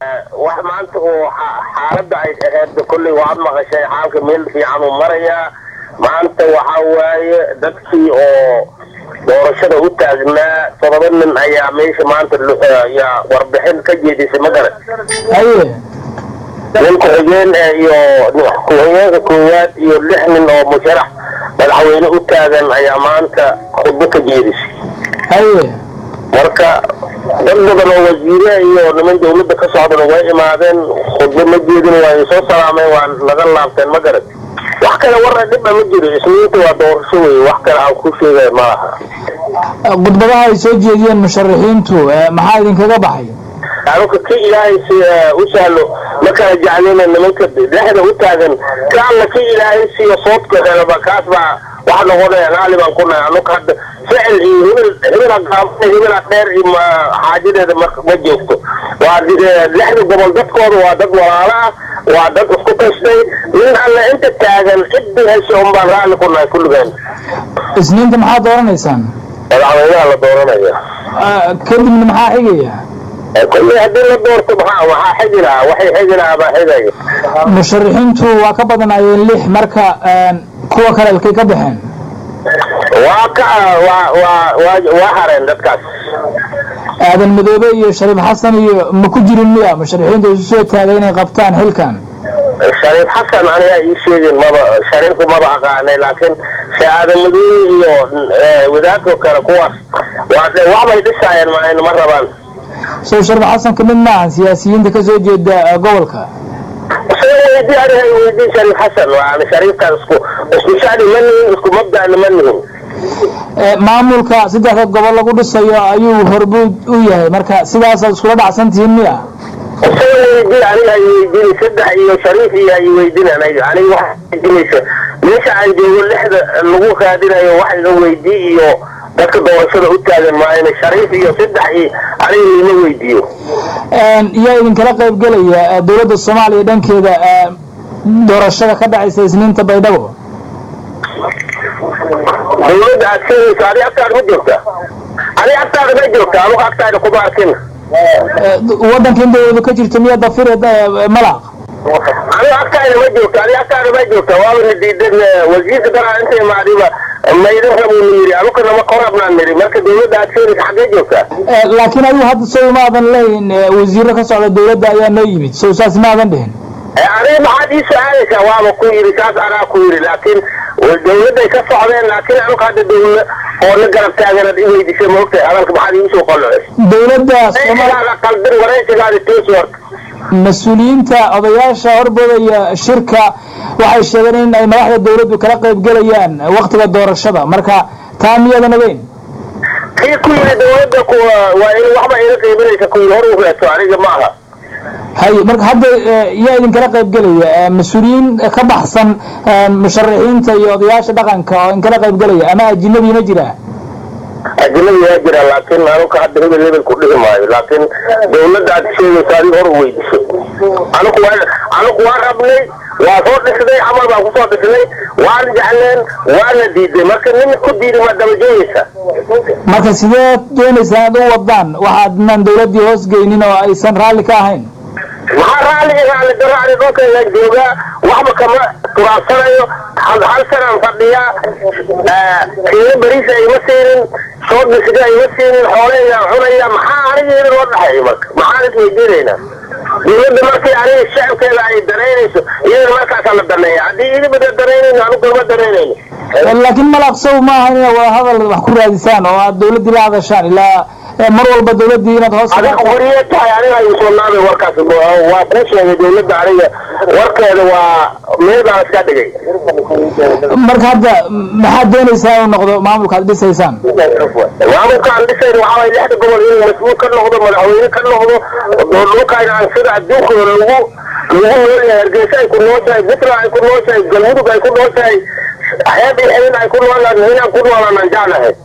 wax maanta uu xaaladda ay ahayd kolley waad maqashay xaalka meel fiican uu marayaa maanta waxa waaye dadkii oo doorashada u taagnaa todoba nin ayaa meesha maanta yaa warbixin ka jeedisay magaran haye nin ku-xigeen iyo ku-xigeenka koowaad iyo lix nin oo musharax madaxweyne u taagan ayaa maanta khudbo ka jeedisay haye marka dad badan oo wasiire iyo niman dawladda ka socdana way imaadeen khudbo ma jeedin waa soo salaameen waa naga laabteen ma garan wax kale warra dhiba ma jiro isniinta waa doorasho wey wax kale aan ku sheegaya ma laha khudbadaha ay soo jeediyeen musharaxiintu maxaa idinkaga baxay anuka ki ilaahay si u sahlo ma kala jeclina nimanka dhexda u taagan ka alla ki ilaahay siiyo soodka helaba kaas baa wax noqonaya raali baan ku nahay anuka hadda ficil iyo hibil hibila gaabana hibila dheer iyo ma xaajadeeda ma ma joogto waa lixda gobol dadkooda waa dad walaalo ah waa dad isku tashtay nin alle inta taagan ciddi hesha un baan raali ku nahay kulligeen isniinta maxaad dooranaysaan madaxweynaha la dooranaya kadibna maxaa xigaya kolley haddii la doorto maxaa waxaa xigi lahaa waxay xigi lahaa baa xigaya musharaxiintu waa ka badanayeen lix marka kuwa kale halkay ka baxeen waa ka waa waa waa waa hareen dadkaas aadan madoobe iyo shariif xasan iyo ma ku jirin miya musharaxiinta isu soo taagay inay qabtaan xilkan shariif xasan aniga ii sheegin maba shariifku maba aqaanay laakiin shee aadan madoobe iyo wadaadka kale kuwaas waa waxbay dhisaayeen ma ma rabaan sow shariif xasan kamid maahan siyaasiyiinta kasoo jeeda gobolka weydii aniga weydii shariif xasan waana shariifkaas isku isku shacni ma nihin isku mabda'na ma nihin maamulka saddexda gobol lagu dhisayo ayuu horbuud u yahay marka sidaasaad iskula dhacsantihiin miya isaga weydii aniga ay weydiin saddex iyo shariif iyo ay weydiin aniga aniga waxa weydiinaysa meesha aan joogo lixda lagu raadinayo wax iga weydii iyo dadka doorashada u taagan maayna shariif iyo saddex iyo aniga lima weydiiyo yaa idinkala qaybgelaya dowladda soomaaliya dhankeeda doorashada ka dhacaysa isniinta baydhabo dawladda aad sheegayso adi agtaada ma joogta adi agtaada ma joogta anugu agtaada kuma arkin waddanka in dawladu ka jirto miya dafire malaq anigu agtaada ma joogta adi agtaada ma joogta waaba na diidan wasiirka daraa inta imaadiba maydin rabuuna yiri anuka nama korabnaan niri marka dawladda aad sheegayso xaggee joogtaa laakiin adigu hadda sow maadan leeyin wasiiro ka socda dawladda ayaa noo yimid sow saas maadan dhihin adiga maxaad ii su-aalaysaa waaba ku yiri saas anaa ku yiri laakiin dawladday ka socdeen laakiin anuka hadda dawla oo na garab taaganaad i weydisay ma ogtahay hadalka maxaad iigu soo qolocay dawladda wareysigaada qaldin wareysigaada toos warka mas-uuliyiinta odayaasha horboodaya shirka waxay sheegeen in ay madaxda dawladdu kala qaybgelayaan waktiga doorashada marka taa miyadan ogeyn kii ku yiri dawladda waa in waxba ila qiiminaysa ku yiri hor u reeto aniga ma aha hay marka hadda yaa idinkala qaybgelaya mas-uuliyiin ka baxsan musharaxiinta iyo odayaasha dhaqanka oo idinkala qaybgelaya ama ajinabi ma jira ajnabi waa jira laakiin anuka hadda hebel hebel ku dhihi maayo laakiin dawladda aad sheegayso adiga hor weydiso anuku waa anuku waa rabnay waa soo dhisnay camal baan kusoo dhisnay waan jecleen waana diiday marka nin ku diidi ma daba joogaysa marka sidee doonaysaan aad u wadaan waxaadnan dawladdii hoos geynin oo aysan raalli ka ahayn maxaa raalli raalli daro ani dhulkaygaan joogaa waxba kama turaabsanayo hal hal sanaan fadhiyaa kiilo beriisa ima siinin soo dhisga ima siinin xoolahaygaan cunaya maxaa aniga idin loo dhaxeeyo marka maxaan is weydiinaynaa dawladda markii aniga shacabkeeda ay danaynayso iyadana markaasaa la daneeya haddii idibada danaynayno anugu kama danaynayno laakiin malaqsow ma aha inaad wada hadal wax ku raadisaan oo aad dawladdii la hadashaan ilaa mar walba dawladdii inaad hoos adiga xuriye tahay aniga igu soo naabay warkaas waa kuu sheegay dawladda aniga warkeeda waa meel baan iska dhigay marka hadda maxaad doonaysaa inuu noqdo maamulka aad dhisaysaan maamulka aan dhisayn waxaa waye lixda gobol inuu mas-uul ka noqdo madaxweyne ka noqdo dhulkayna aan sida adduunka lagu lagu noolyahay hargeysa ay ku nooshahay puntland ay ku nooshahay galmudug ay ku nooshahay xeeb iyo xebin ay ku noolaan inaan ku noolaan aan jeclahay